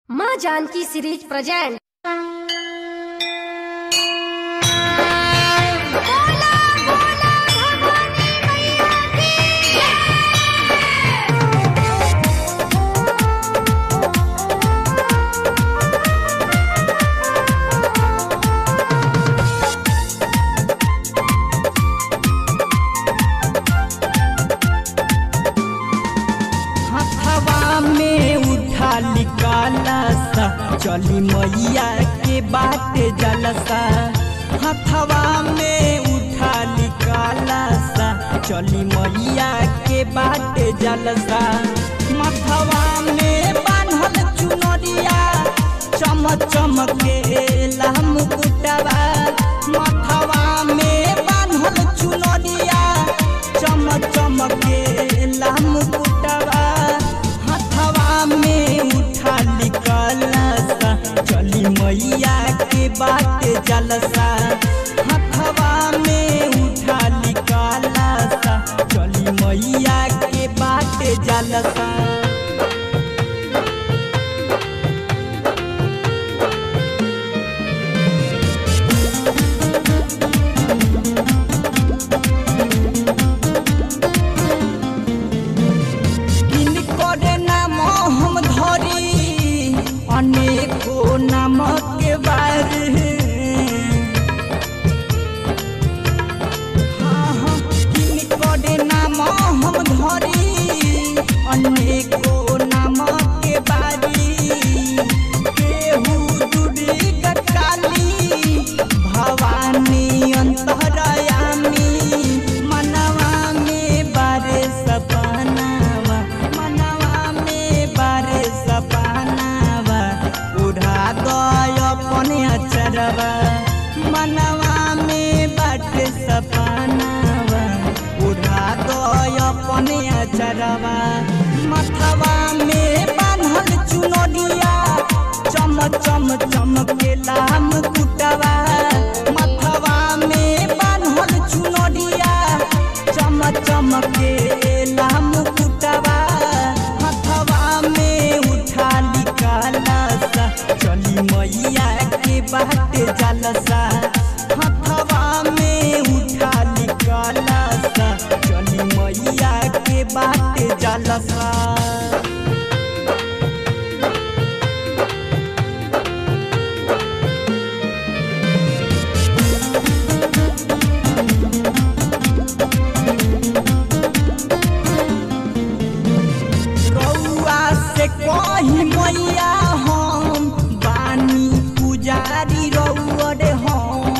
माँ Janaki series present हथवा में उठा निकाला सा चली मैया के बात जलसा हथवा में उठा निकाला सा चली मैया के बात जलसा मथवा में बांधल चुनरिया चम चमके मुकुटवा मथवा में बांधल चुनरिया चम चमके मुकुटवा हथवा में उठा निकाला सा चली मैया के बात जलसा हथवा में उठा निकाला सा चली मैया के बात जलसा किनकर नाम हम धरी अनेको नामक बार हाँ, हाँ, किनकर नाम हम धरी अनेको नामक बारी केहू दुर्गा काली भवानी अंतरयामी मनवा में बारे सपनावा मनवा में बारे सपनावा उड़ा गय अपने अचरवा मनवा में बाटे सपनावा उड़ा गय अपने अचरवा मथवा में बांधल चुनरिया चम चम चमकेला मुकुटवा मथवा में बांधल चुनरिया चम चमकेला मुकुटवा हथवा में उठा निकाला सा चली मैया के बाट जलसा हथवा में उठा निकाला सा चली मैया के बाट जलसा रउआ से कही मैया हम बानी पुजारी रउआ रे हम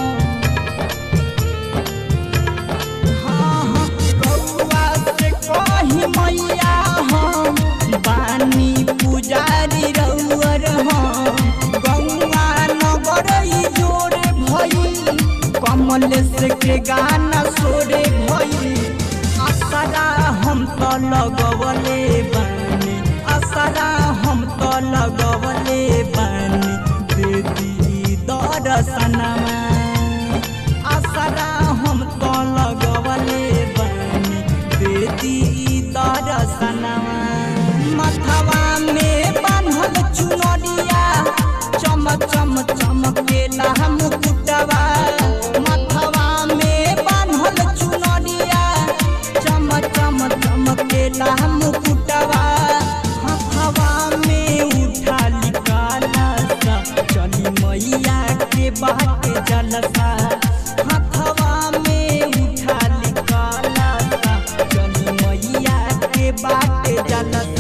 हाँ, हाँ, रउआ से कही मैया हम बानी पुजारी रउआ रे हम गौआ नगर ई जोरे भई कमल से के गाना सोरे भई असरा हम तो लगवले बानी असरा हम तो लगवले बानी देदी दर्शनमा असरा हम तो लगवले बानी देदी दर्शनमा मथवा में बांधल चुनरिया चम चम चमकेला मुकुटवा मथवा में बांधल चुनरिया चम चम चमकेला मुकुटवा हथवा में उठा निकाला सा चली मैया के बाट जलसा हथवा में उठा निकाला सा चली मैया के बाट जलसा